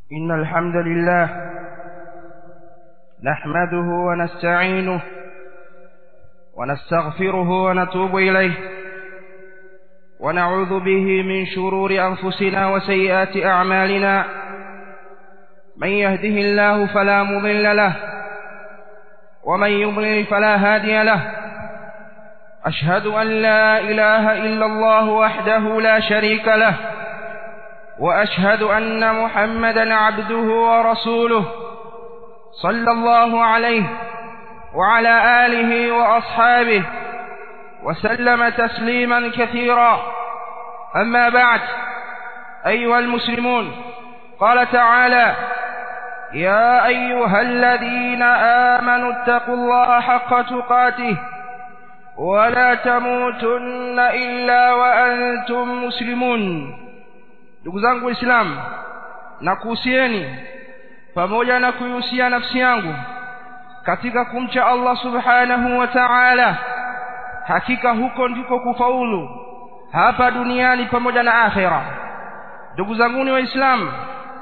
إن الحمد لله نحمده ونستعينه ونستغفره ونتوب إليه ونعوذ به من شرور أنفسنا وسيئات أعمالنا من يهده الله فلا مضل له ومن يضلل فلا هادي له أشهد أن لا إله إلا الله وحده لا شريك له وأشهد أن محمدا عبده ورسوله صلى الله عليه وعلى آله وأصحابه وسلم تسليما كثيرا أما بعد أيها المسلمون قال تعالى يا أيها الذين آمنوا اتقوا الله حق تقاته ولا تموتن إلا وأنتم مسلمون ndugu zangu waislamu nakuhusieni pamoja na kuihusia nafsi yangu katika kumcha Allah subhanahu wa ta'ala hakika huko ndiko kufaulu hapa duniani pamoja na akhera ndugu zanguni waislamu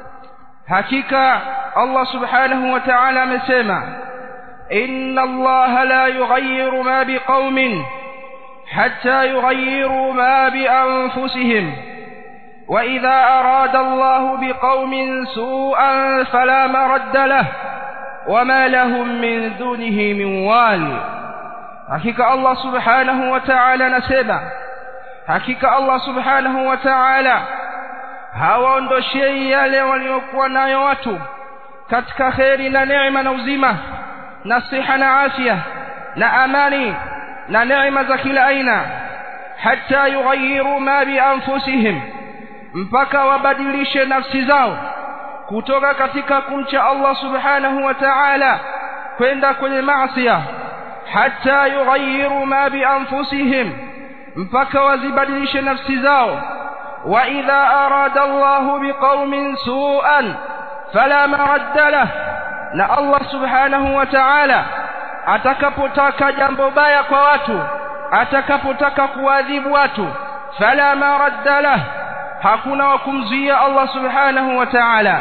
hakika Allah subhanahu wa ta'ala amesema inna Allah la yughayyiru ma biqaumin hatta yughayyiru ma bi anfusihim وإذا أراد الله بقوم سوءا فلا مرد له وما لهم من دونه من وال حقيقة الله سبحانه وتعالى نسبة حقيقة الله سبحانه وتعالى hawaondoshei yale waliokuwa nayo watu katika kheri na neema na uzima na siha na afya na amani na neema za kila aina hata yughayyiru ma bi anfusihim mpaka wabadilishe nafsi zao kutoka katika kumcha Allah subhanahu wa ta'ala kwenda kwenye maasi hata yughayyiru ma bi anfusihim mpaka wazibadilishe nafsi zao wa idha arada Allah biqaumin su'an fala maradda lah na Allah subhanahu wa ta'ala atakapotaka jambo baya kwa watu atakapotaka kuadhibu watu fala maradda lah hakuna wa kumzuia Allah subhanahu wa ta'ala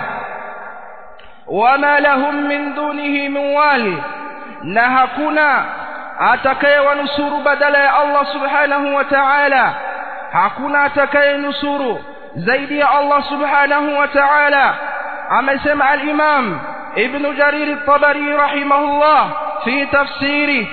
wama lahum min dunihi min wali na hakuna atakayewanusuru badala ya Allah subhanahu wa ta'ala hakuna atakayenusuru zaidi ya Allah subhanahu wa ta'ala amesema al-imam ibn jarir at-tabari rahimahullah fi tafsiri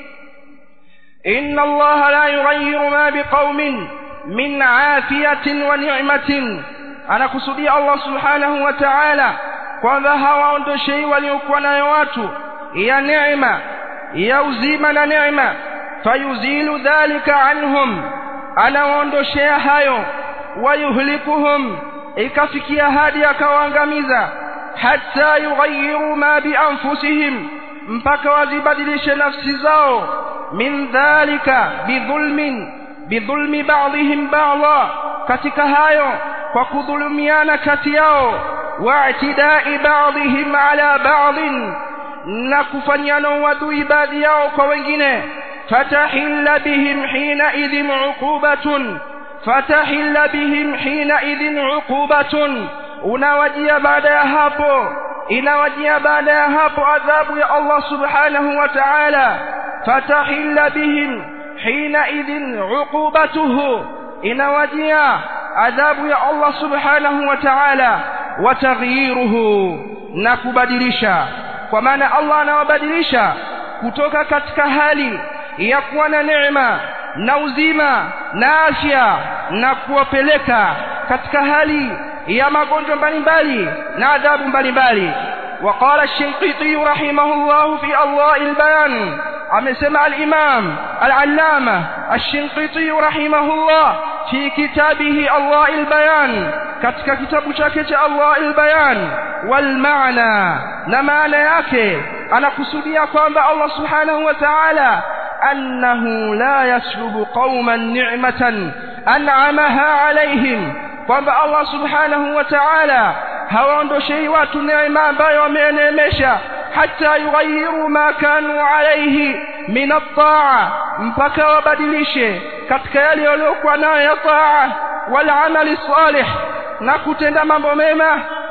inna Allah la yughayyiru ma biqaumin min afiyatin wa ni'matin anakusudia Allah subhanahu wa ta'ala kwamba hawaondoshei waliokuwa nayo watu ya neema ya uzima na neema fayuzilu dhalika anhum anawaondoshea hayo wayuhlikuhum ikafikia hadi akawaangamiza hatta yughayyiru ma bi anfusihim mpaka wazibadilishe nafsi zao min dhalika bidhulmin bidhulmi ba'dihim ba'dha katika hayo kwa kudhulumiana kati yao wa'tidai ba'dihim ala ba'din na kufanyana uadui baadhi yao kwa wengine fatahilla bihim hina idhin uqubatun fatahilla bihim hina idhin uqubatun unawajia baada ya hapo inawajia baada ya hapo adhabu ya Allah subhanahu wa ta'ala fatahilla bihim حينئذ عقوبته inawajia adhabu ya Allah subhanahu wa ta'ala wa taghyiruhu na kubadilisha kwa maana Allah anawabadilisha kutoka katika hali ya kuwa na neema na uzima na afya na kuwapeleka katika hali ya magonjwa mbalimbali na adhabu mbalimbali وقال الشنقيطي رحمه الله في الله البيان amesema al-Imam al-Allama ash-Shinqiti rahimahullah fi kitabihi Allah al-Bayan katika kitabu chake cha Allah al-Bayan wal maana na maana yake anakusudia kwamba Allah subhanahu wa ta'ala annahu la yaslubu qauman ni'matan an'amaha alayhim kwamba Allah subhanahu wa ta'ala hawaondoshei watu neema ambayo wameeneemesha hata yughayyiru ma kanu alayhi min at-ta'a mpaka wabadilishe katika yale waliokuwa nayo ya ta'a wal amali salih na kutenda mambo mema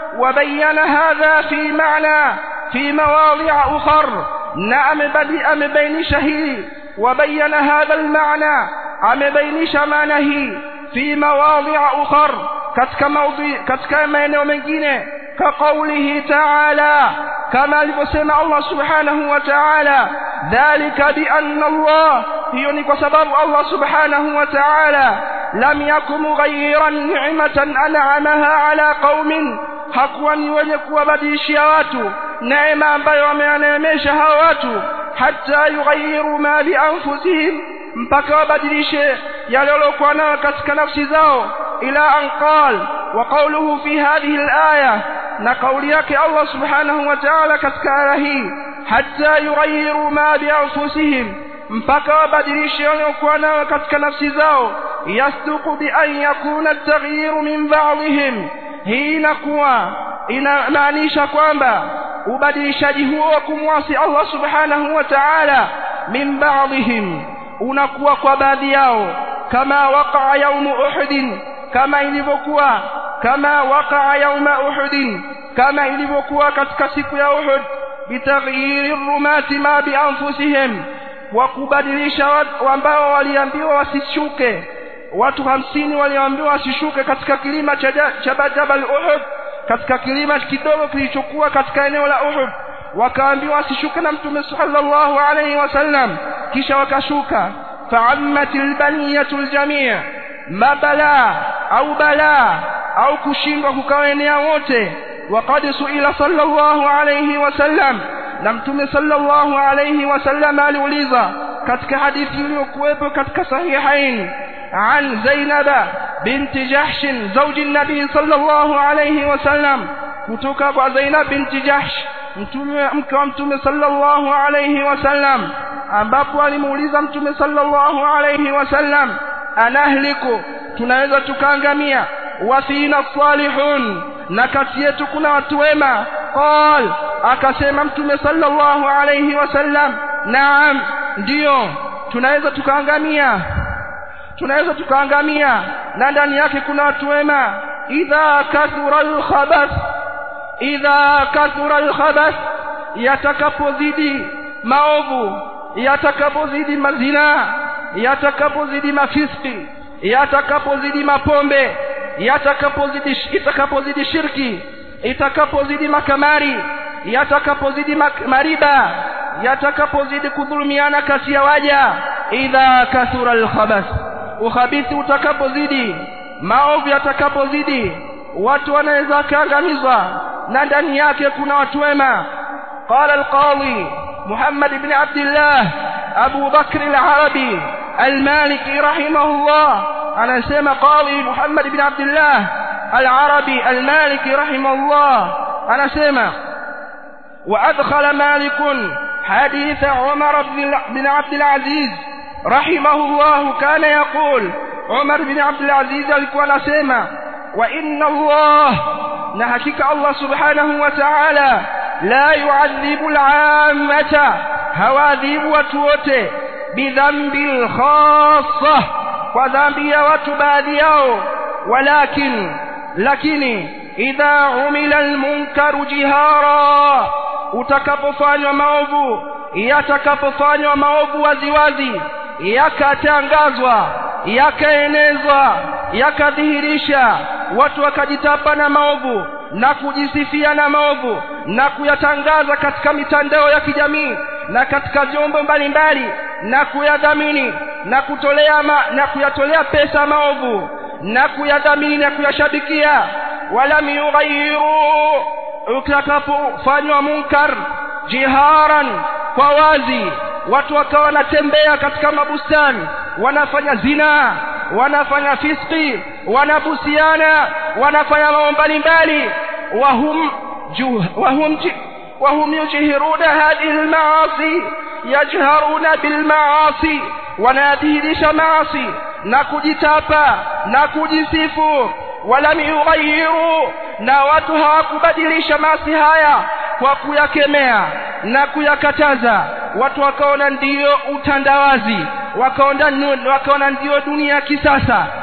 وبين هذا في معنى في مواضع أخر نعم بدي أم بين شهي وبين هذا المعنى أم بين شمانه في مواضع أخر كتك موضع كتك maeneo mengine كقوله تعالى كما alivyosema Allah subhanahu wa ta'ala dhalika bi anna Allah hiyo ni kwa sababu Allah subhanahu wa ta'ala lam yakum mughayyiran ni'matan an'amaha ala qaumin hakuwa ni wenye kuwabadilishia watu neema ambayo wameaneemesha hao watu hata yughayyiru ma bi anfusihim mpaka wabadilishe yale waliokuwa nayo katika nafsi zao ila an qal wa qawluhu fi hadhihi al-aya na kauli yake Allah subhanahu wa ta'ala katika aya hii hata yughayyiru ma bi anfusihim mpaka wabadilishe waliokuwa nayo katika nafsi zao yasduqu bi an yakuna at-taghyiru min ba'dihim hii inakuwa inamaanisha kwamba ubadilishaji huo wa kumwasi Allah subhanahu wa ta'ala min ba'dihim unakuwa kwa baadhi yao kama waqa'a yawm uhud kama ilivyokuwa kama waqa'a yawm uhud kama ilivyokuwa katika siku ya Uhud bitaghyiri rumati ma bi anfusihim wa kubadilisha watu ambao waliambiwa wasishuke watu hamsini waliambiwa wasishuke katika kilima cha cha Jabal Uhud katika kilima kidogo kilichokuwa katika eneo la Uhud wakaambiwa wasishuke na mtume sallallahu alayhi wasallam kisha wakashuka fa'ammatil baniyatul jami' mabala au bala au kushindwa kukaenea wote وقد سئل صلى الله عليه وسلم na mtume sallallahu alayhi wasallam aliuliza katika hadithi iliyokuwepo katika sahihain an Zainaba binti Jahsh zawji nabii sallallahu alayhi wasallam kutoka kwa Zainab binti Jahsh mtume mke wa mtume sallallahu alayhi wasallam ambapo alimuuliza mtume sallallahu alayhi wasallam anahliku tunaweza tukaangamia wasina salihun na kati yetu kuna watu wema qal akasema mtume sallallahu alayhi wasallam naam ndio tunaweza tukaangamia tunaweza tukaangamia na ndani yake kuna watu wema idha kathura alkhabath idha kathura alkhabath yatakapozidi maovu yatakapozidi mazina yatakapozidi mafiski yatakapozidi mapombe yatakapozidi itakapozidi shirki itakapozidi makamari yatakapozidi mariba yatakapozidi kudhulumiana kati ya waja idha kathura alkhabath ukhabithi utakapozidi maovu yatakapozidi watu wanaweza kaangamizwa na ndani yake kuna watu wema qala alqadi muhammad ibn abdullah abu bakr al-arabi al-maliki rahimahullah anasema qadi muhammad ibn abdullah al-arabi al-maliki rahimahullah anasema وأدخل مالك حديث عمر بن عبد العزيز رحمه الله كان يقول عمر بن عبد العزيز alikuwa anasema وإن الله نحكيك الله سبحانه وتعالى لا يعذب العامة هواذيب وتوته بذنب الخاصة وذنب وتباديao ولكن لكن إذا عمل المنكر جهارا utakapofanywa maovu yatakapofanywa maovu waziwazi yakatangazwa yakaenezwa yakadhihirisha watu wakajitapa na maovu na kujisifia na maovu na kuyatangaza katika mitandao ya kijamii na katika vyombo mbalimbali na kuyadhamini na kutolea ma, na kuyatolea pesa maovu na kuyadhamini na kuyashabikia walam yughayyiru utakapofanywa munkar jiharan kwa wazi watu wakawa wanatembea katika mabustani wanafanya zina wanafanya fiski wanabusiana wanafanya mambo mbalimbali wahum wahum وهم يجهرون هذه المعاصي يجهرون بالمعاصي wanadhihirisha maasi na kujitapa na kujisifu walam yughayyiru na watu hawakubadilisha maasi haya kwa kuyakemea na kuyakataza watu wakaona ndiyo utandawazi wakaona wakaona ndiyo dunia ya kisasa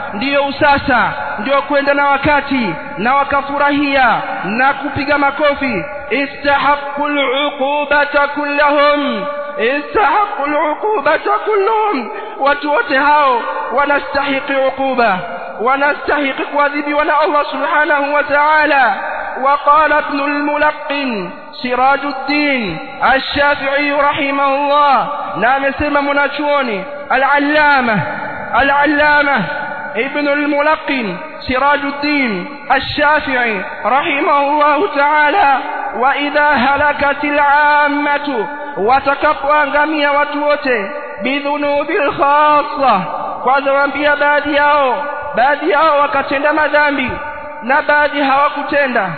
ndiyo usasa ndiyo kwenda na wakati na wakafurahia na kupiga makofi istahaqqu al'uqubata kullahum istahaqqu al'uqubata kulluhum watu wote hao wanastahiki uquba wanastahiki kuadhibiwa na Allah subhanahu wa ta'ala وقال ابن الملقن سراج الدين الشافعي رحمه الله نعم سمى مناشوني العلامة العلامة ابن الملقن سراج الدين الشافعي رحمه الله تعالى وإذا هلكت العامة وتكفوا أنغمية وتوته بذنوب الخاصة kwanza waambia baadhi yao baadhi yao wakatenda madhambi na baadhi hawakutenda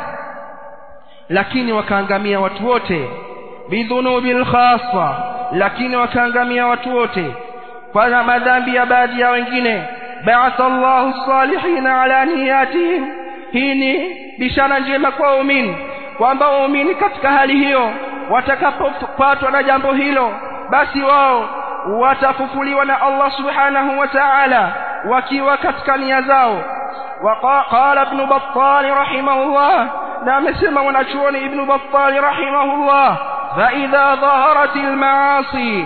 lakini wakaangamia watu wote bidhunubil khassa lakini wakaangamia watu wote kwa madhambi ya baadhi ya wengine ba'atha Allahu salihina ala niyatihim hii ni bishara njema kwa waumini kwamba waumini katika hali hiyo watakapopatwa na jambo hilo basi wao watafufuliwa na Allah subhanahu wa ta'ala wakiwa katika nia zao وقال ابن بطال رحمه الله نعم سمع ونشون ابن بطال رحمه الله فإذا ظهرت المعاصي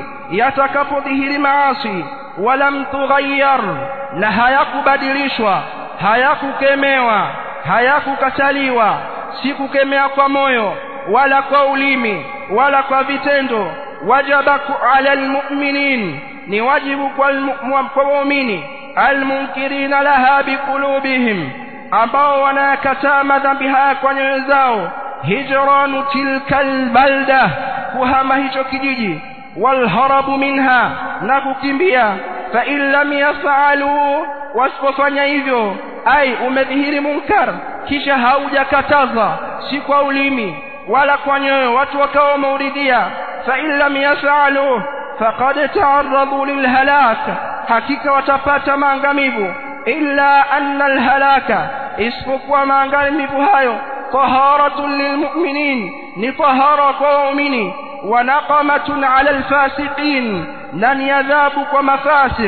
يتكفضه المعاصي ولم تغير لهيك بدلشوا هيك كميوا هيك كتليوا sikukemea kwa moyo wala kwa ulimi wala kwa vitendo wajaba ala almu'minin ni wajibu kwa waumini almunkirina laha biqulubihim ambao wanakataa madhambi haya kwa nyoyo zao hijranu tilka albalda kuhama hicho kijiji walharabu minha na kukimbia fa in lam yafalu wasipofanya hivyo ai umedhihiri munkar kisha haujakataza si kwa ulimi wala kwa nyoyo watu wakawa wameuridhia fa in lam yafalu faqad ta'arradu lilhalak hakika watapata maangamivu illa anna alhalaka isipokuwa maangamivu hayo taharatun lilmu'minin ni tahara kwa waumini wa naqamatun ala alfasiqin na ni adhabu kwa mafasiq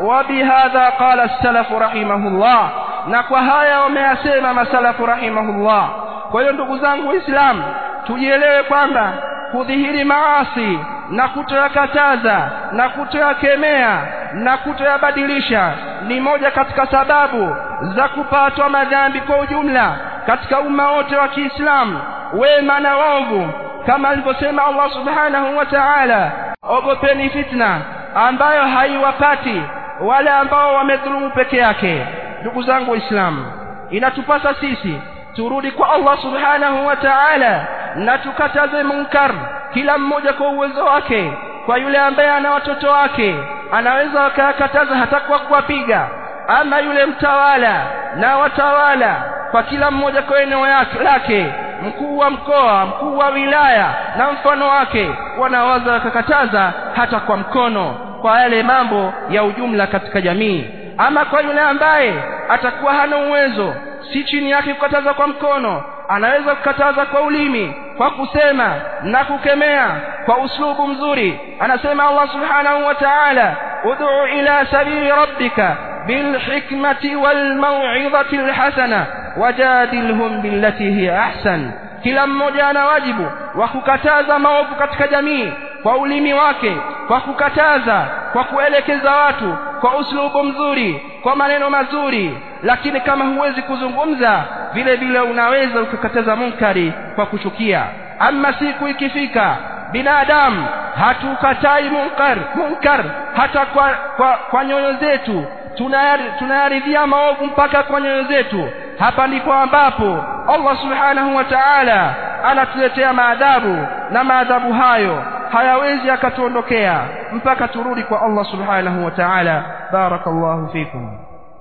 وبهذا قال السلف رحمه الله na kwa haya wameyasema masalafu rahimahullah kwa hiyo ndugu zangu waislamu tujielewe kwamba kudhihiri maasi na kutoyakataza na kutoyakemea na kutoyabadilisha ni moja katika sababu za kupatwa madhambi kwa ujumla katika umma wote wa Kiislamu wema na waovu kama alivyosema Allah subhanahu wa ta'ala ogopeni fitna ambayo haiwapati wale ambao wamedhulumu peke yake ndugu zangu waislamu inatupasa sisi turudi kwa Allah subhanahu wa ta'ala na tukataze munkar kila mmoja kwa uwezo wake kwa yule ambaye ana watoto wake anaweza wakakataza hata kwa kuwapiga ama yule mtawala na watawala kwa kila mmoja kwa eneo lake mkuu wa mkoa mkuu wa wilaya na mfano wake wanaweza wakakataza hata kwa mkono kwa yale mambo ya ujumla katika jamii ama kwa yule ambaye atakuwa hana uwezo si chini yake kukataza kwa mkono anaweza kukataza kwa ulimi kwa kusema na kukemea kwa uslubu mzuri anasema Allah subhanahu wa ta'ala ud'u ila sabili rabbika bilhikmati walmau'izati alhasana wajadilhum billati hiya ahsan kila mmoja ana wajibu wa kukataza maovu katika jamii kwa ulimi wake kwa kukataza kwa kuelekeza watu kwa uslubu mzuri kwa maneno mazuri lakini kama huwezi kuzungumza vile vile unaweza ukakataza munkari kwa kuchukia ama siku ikifika binadamu hatukatai munkar munkar hata kwa, kwa, kwa nyoyo zetu tunayaridhia maovu mpaka kwa nyoyo zetu hapa ndipo ambapo Allah subhanahu wa ta'ala anatuletea maadhabu na maadhabu hayo hayawezi akatuondokea mpaka turudi kwa Allah subhanahu wa ta'ala barakallahu fikum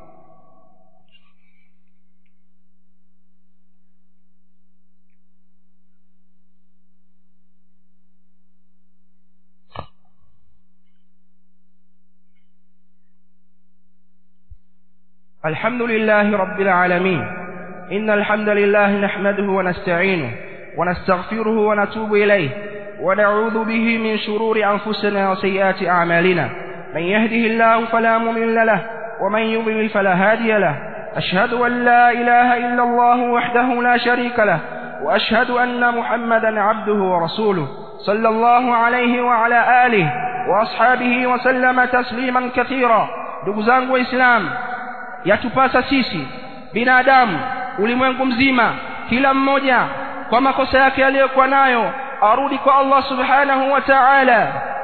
الحمد لله رب العالمين إن الحمد لله نحمده ونستعينه ونستغفره ونتوب إليه ونعوذ به من شرور أنفسنا وسيئات أعمالنا من يهده الله فلا مضل له ومن يضلل فلا هادي له أشهد أن لا إله إلا الله وحده لا شريك له وأشهد أن محمدا عبده ورسوله صلى الله عليه وعلى آله وأصحابه وسلم تسليما كثيرا دقزان وإسلام yatupasa sisi binadamu ulimwengu mzima kila mmoja kwa makosa yake aliyokuwa nayo arudi kwa Allah subhanahu wa ta'ala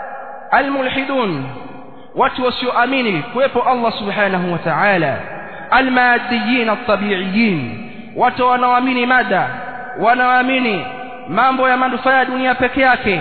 almulhidun watu wasioamini kuwepo Allah subhanahu wa ta'ala almadiyin atabiiyin watu wanaoamini mada wanaoamini mambo ya manufaa ya dunia peke yake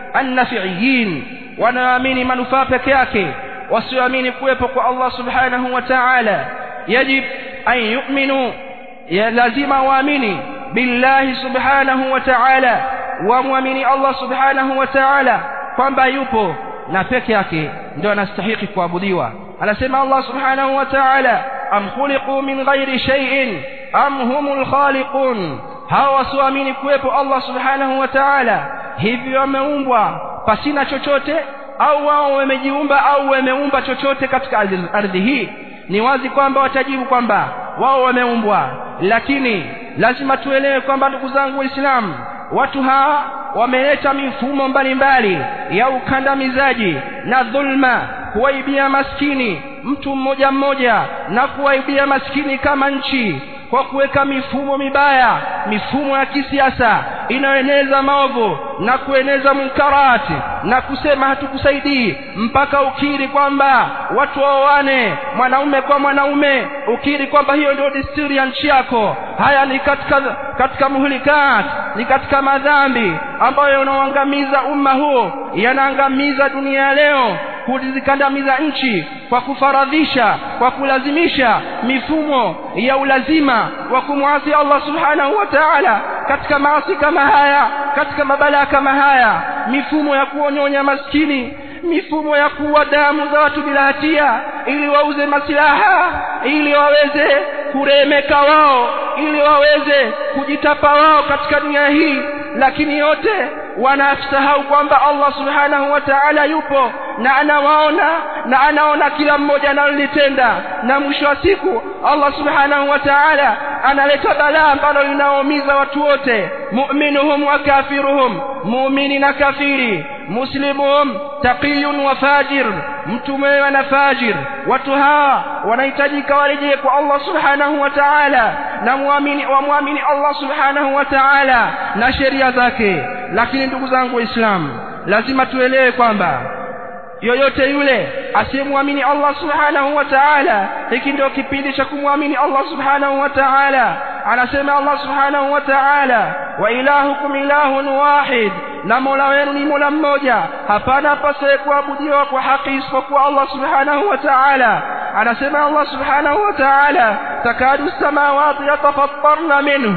annafiiyin wanaoamini manufaa peke yake wasioamini kuwepo kwa Allah subhanahu wa ta'ala yajib an yu'minu ya lazima waamini billahi subhanahu wa ta'ala wamwamini Allah subhanahu wa ta'ala kwamba yupo na peke yake ndio anastahili kuabudiwa anasema Allah subhanahu wa ta'ala am khuliqu min ghairi shay'in am humul khaliqun hawa wasioamini kuwepo Allah subhanahu wa ta'ala hivyo wameumbwa pasina chochote au wao wamejiumba au wameumba chochote katika ardhi hii ni wazi kwamba watajibu kwamba wao wameumbwa lakini lazima tuelewe kwamba ndugu zangu waislamu watu hawa wameleta mifumo mbalimbali ya ukandamizaji na dhulma kuwaibia maskini mtu mmoja mmoja na kuwaibia maskini kama nchi kwa kuweka mifumo mibaya mifumo ya kisiasa inayoeneza maovu na kueneza munkarati na kusema hatukusaidii mpaka ukiri kwamba watu waoane mwanaume kwa mwanaume ukiri kwamba hiyo ndio desturi ya nchi yako haya ni katika katika muhlikat ni katika madhambi ambayo yanaoangamiza umma huo yanaangamiza dunia leo kuzikandamiza nchi kwa kufaradhisha kwa kulazimisha mifumo ya ulazima wa kumwasi Allah subhanahu wa ta'ala katika maasi kama haya katika mabalaa kama haya mifumo ya kuonyonya maskini mifumo ya kuwa damu za watu bila hatia ili wauze masilaha ili waweze kuremeka wao ili waweze kujitapa wao katika dunia hii lakini yote wanasahau kwamba Allah subhanahu wa ta'ala yupo na anawaona na anaona kila mmoja analolitenda na mwisho wa siku Allah subhanahu wa ta'ala analeta balaa ambalo linaumiza watu wote mu'minuhum wa kafiruhum muumini na kafiri muslimuhum taqiyun wa fajir mtu mwema na fajir watu hawa wanahitajika warejee kwa Allah subhanahu wa ta'ala na muamini wamwamini Allah subhanahu wa ta'ala na sheria zake lakini ndugu zangu waislamu lazima tuelewe kwamba yoyote yule asiyemwamini Allah subhanahu wa ta'ala hiki ndio kipindi cha kumwamini Allah subhanahu wa ta'ala anasema Allah subhanahu wa ta'ala wa ilahukum ilahun wahid na mola wenu ni mola mmoja hapana pasaye kuabudiwa kwa haki isipokuwa Allah subhanahu wa ta'ala anasema Allah subhanahu wa ta'ala takadu samawati yatafattarna minhu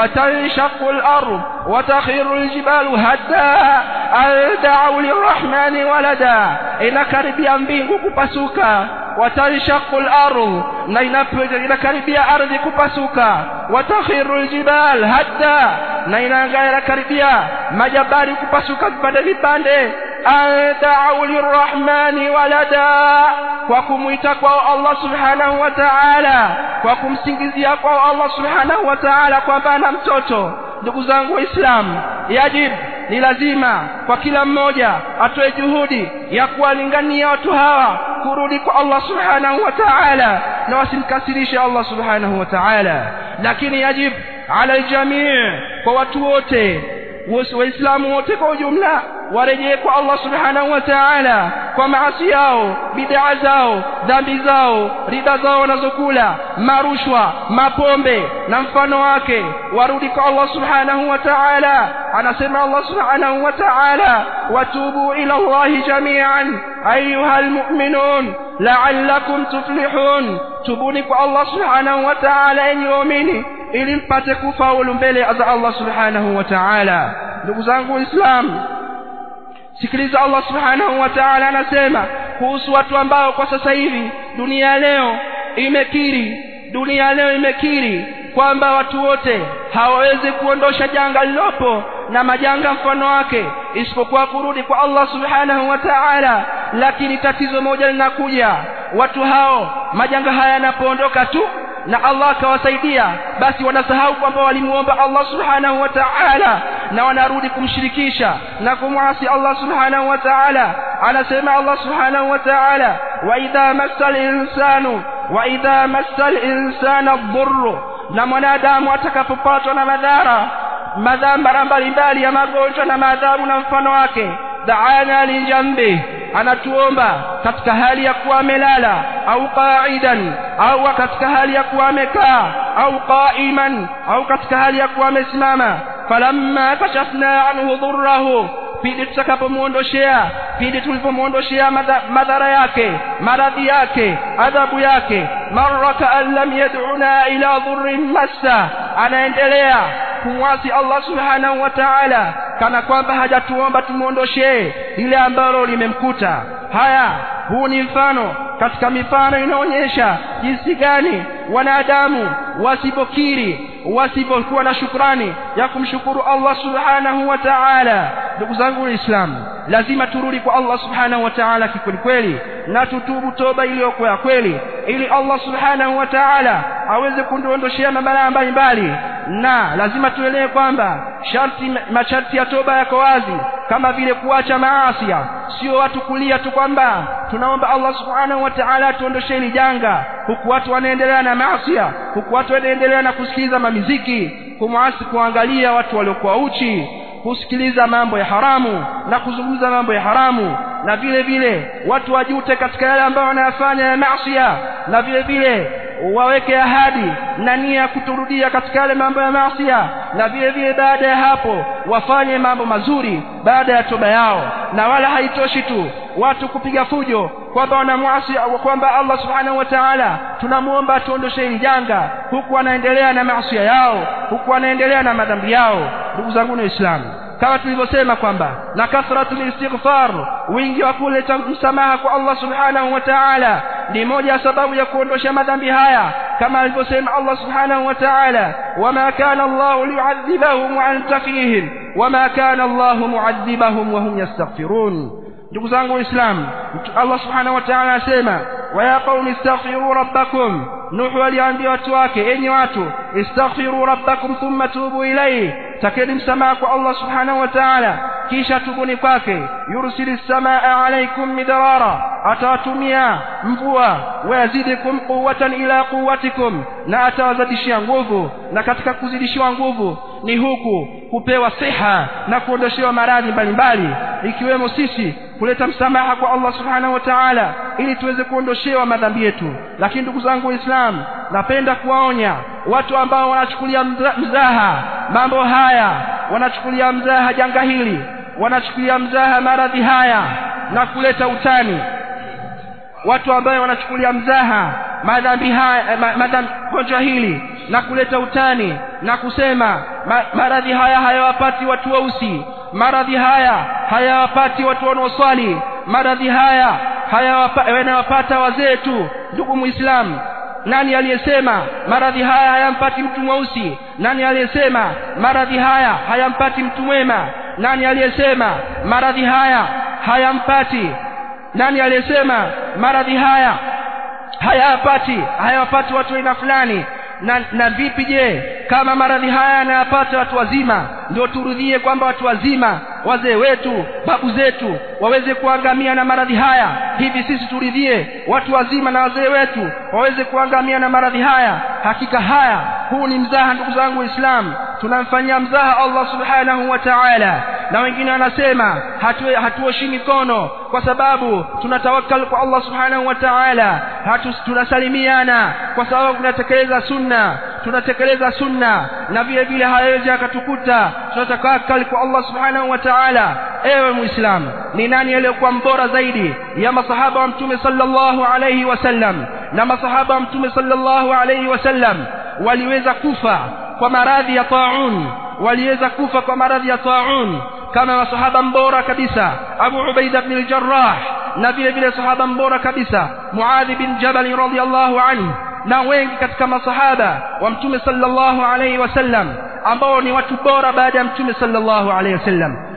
وتنشق الأرض وتخر الجبال هدا أن دعوا للرحمن ولدا inakaribia mbingu kupasuka watanshaqu al-ardh na inakaribia ardhi kupasuka watakhiru al-jibal hatta na inakaribia majabali kupasuka vipande vipande ad'u lirrahmani walada kwa kumwita kwa Allah subhanahu wa ta'ala kwa kumsingizia kwa Allah subhanahu wa ta'ala kwamba ana mtoto ndugu zangu waislamu yajib ni lazima kwa kila mmoja atoe juhudi ya kuwalingania watu hawa kurudi kwa Allah subhanahu wa ta'ala na wasimkasirishe Allah subhanahu wa ta'ala lakini yajib ala aljamii kwa watu wote waislamu wote kwa ujumla warejee kwa Allah subhanahu wa ta'ala kwa maasi yao bid'a zao dhambi zao riba zao wanazokula marushwa mapombe na mfano wake warudi kwa Allah subhanahu wa ta'ala anasema Allah subhanahu wa ta'ala watubu ila Allah jami'an ayuha almu'minun la'allakum tuflihun tubuni kwa Allah subhanahu wa ta'ala enyi waumini ili mpate kufaulu mbele za Allah subhanahu wa ta'ala ndugu zangu waislamu sikiliza Allah subhanahu wa ta'ala anasema kuhusu watu ambao kwa sasa hivi dunia leo imekiri dunia leo imekiri kwamba watu wote hawawezi kuondosha janga lilopo na majanga mfano wake isipokuwa kurudi kwa Allah subhanahu wa ta'ala lakini tatizo moja linakuja watu hao majanga haya yanapoondoka tu na Allah akawasaidia basi wanasahau kwamba walimuomba Allah subhanahu wa ta'ala na wanarudi kumshirikisha na kumwasi Allah subhanahu wa ta'ala anasema Allah subhanahu wa ta'ala wa idha massal insanu wa idha massal insana dhurru na mwanadamu atakapopatwa na madhara madhara mbalimbali ya magonjwa na madhabu na mfano wake daana lijambi anatuomba katika hali ya kuwa amelala au qaidan au katika hali ya kuwa amekaa au qaiman au katika hali ya kuwa amesimama falamma kashafna anhu dhurrahu pindi tutakapomuondoshea pindi tulipomuondoshea madhara yake maradhi yake adhabu yake marra kaan lam yad'una ila dhurrin massa anaendelea kumwasi Allah subhanahu wa ta'ala kana kwamba hajatuomba tumuondoshee lile ambalo limemkuta haya huu ni mfano katika mifano inaonyesha jinsi gani wanadamu wasipokiri wasipokuwa na shukrani ya kumshukuru Allah subhanahu wa ta'ala ndugu zangu waislamu lazima turudi kwa Allah subhanahu wa ta'ala kikweli kweli na tutubu toba iliyokuwa ya kweli ili Allah subhanahu wa ta'ala aweze kunduondoshea mabalaa mbalimbali na lazima tuelewe kwamba sharti masharti ya toba yako wazi kama vile kuacha maasi sio watu kulia tu kwamba tunaomba Allah subhanahu wa ta'ala atuondoshe hili janga huku watu wanaendelea na maasi huku watu wanaendelea na kusikiliza mamiziki kumwasi kuangalia watu waliokuwa uchi kusikiliza mambo ya haramu na kuzungumza mambo ya haramu na vile vile watu wajute katika yale ambayo wanayafanya ya maasi na vile vile waweke ahadi na nia ya kuturudia katika yale mambo ya maasi na vile vile baada ya hapo wafanye mambo mazuri baada ya toba yao na wala haitoshi tu watu kupiga fujo kwamba wanamwasi kwamba Allah subhanahu wa ta'ala tunamuomba atuondoshe hili janga huku wanaendelea na maasi yao huku wanaendelea na madhambi yao ndugu zangu waislamu kama tulivyosema kwamba na kathratul istighfar wingi wa kuleta msamaha kwa Allah subhanahu wa ta'ala ni moja ya sababu ya kuondosha madhambi haya kama alivyosema Allah subhanahu wa ta'ala wama kana Allah liyu'adhibahum wa anta fihim wama kana Allah mu'adhibahum wa hum yastaghfirun ndugu zangu waislamu Allah subhanahu wa ta'ala asema wa ya qaumi istaghfiru rabbakum nuhu aliambia watu wake enyi watu istaghfiru rabbakum thumma tubu ilayhi takeni msamaha kwa Allah subhanahu wa ta'ala kisha tubuni kwake yursilis samaa alaykum midrara atawatumia mvua wayazidikum quwwatan ila quwwatikum na atawazidishia nguvu na katika kuzidishiwa nguvu ni huku kupewa siha na kuondoshewa maradhi mbalimbali ikiwemo sisi kuleta msamaha kwa Allah subhanahu wa ta'ala ili tuweze kuondoshewa madhambi yetu lakini ndugu zangu waislamu napenda kuwaonya watu ambao wanachukulia mzaha mambo haya wanachukulia mzaha janga hili wanachukulia mzaha maradhi haya na kuleta utani watu ambao wanachukulia mzaha madhambi haya madhambi gonjwa hili na kuleta utani na kusema ma, maradhi haya hayawapati watu weusi maradhi haya hayawapati watu wanaoswali maradhi haya hayawapata wazee tu ndugu muislamu nani aliyesema maradhi haya hayampati mtu mweusi nani aliyesema maradhi haya hayampati mtu mwema nani aliyesema maradhi haya hayampati nani aliyesema maradhi haya hayapati hayawapati watu aina fulani na, na vipi je kama maradhi haya yanayapata watu wazima ndio turudhie kwamba watu wazima wazee wetu babu zetu waweze kuangamia na maradhi haya hivi sisi turidhie watu wazima na wazee wetu waweze kuangamia na maradhi haya hakika haya huu ni mzaha ndugu zangu waislamu tunamfanyia mzaha Allah subhanahu wa ta'ala na wengine wanasema hatuoshi hatu mikono kwa sababu tunatawakkal kwa Allah subhanahu wa ta'ala hatu tunasalimiana kwa sababu tunatekeleza sunna tunatekeleza sunna na vile vile hawezi akatukuta tunatawakkal kwa Allah subhanahu wa ta'ala ewe muislamu ni nani aliyekuwa mbora zaidi ya masahaba wa mtume sallallahu alayhi wasallam na masahaba wa mtume sallallahu alayhi wasallam waliweza kufa kwa maradhi ya taun waliweza kufa kwa maradhi ya taun kama masahaba mbora kabisa Abu Ubaida ibn al-Jarrah na vile vile sahaba mbora kabisa Muadh bin Jabal radhiyallahu anhu na wengi katika masahaba wa mtume sallallahu alayhi wasallam ambao ni watu bora baada ya mtume sallallahu alayhi wasallam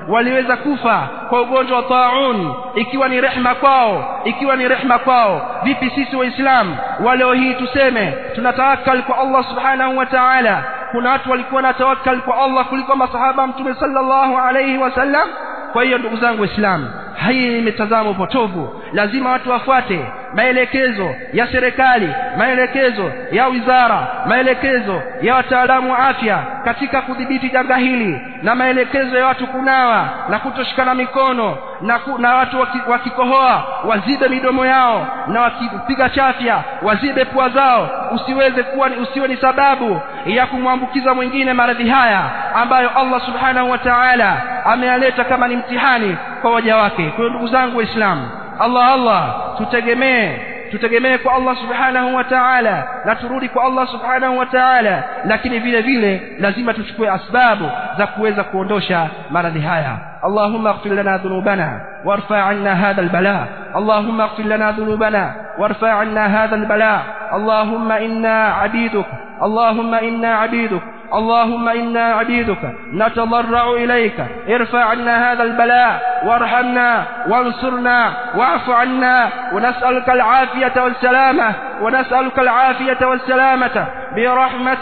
waliweza kufa kwa ugonjwa wa taun ikiwa ni rehma kwao ikiwa ni rehma kwao vipi sisi waislamu wa leo hii tuseme tunatawakkal kwa Allah subhanahu wa ta'ala kuna watu walikuwa na tawakkal kwa Allah kuliko masahaba mtume sallallahu alayhi wasallam kwa hiyo ndugu zangu waislamu hii ni mitazamo potovu lazima watu wafuate maelekezo ya serikali maelekezo ya wizara maelekezo ya wataalamu wa afya katika kudhibiti janga hili na maelekezo ya watu kunawa na kutoshikana mikono na, ku, na watu waki, wakikohoa wazibe midomo yao na wakipiga chafya wazibe pua zao usiweze kuwa usiwe ni sababu ya kumwambukiza mwingine maradhi haya ambayo Allah subhanahu wa ta'ala ameyaleta kama ni mtihani kwa waja wake kwa hiyo ndugu zangu waislamu Allah Allah tutegemee tutegemee kwa Allah subhanahu wa ta'ala na turudi kwa Allah subhanahu wa ta'ala lakini vile vile lazima tuchukue asbabu za kuweza kuondosha maradhi haya اللهم اغفر لنا ذنوبنا وارفع عنا هذا البلاء اللهم اغفر لنا ذنوبنا وارفع عنا هذا البلاء اللهم إنا عبيدك اللهم إنا عبيدك اللهم إنا عبيدك نتضرع إليك ارفع عنا هذا البلاء وارحمنا وانصرنا واعف عنا ونسألك العافية والسلامة ونسألك العافية والسلامة برحمتك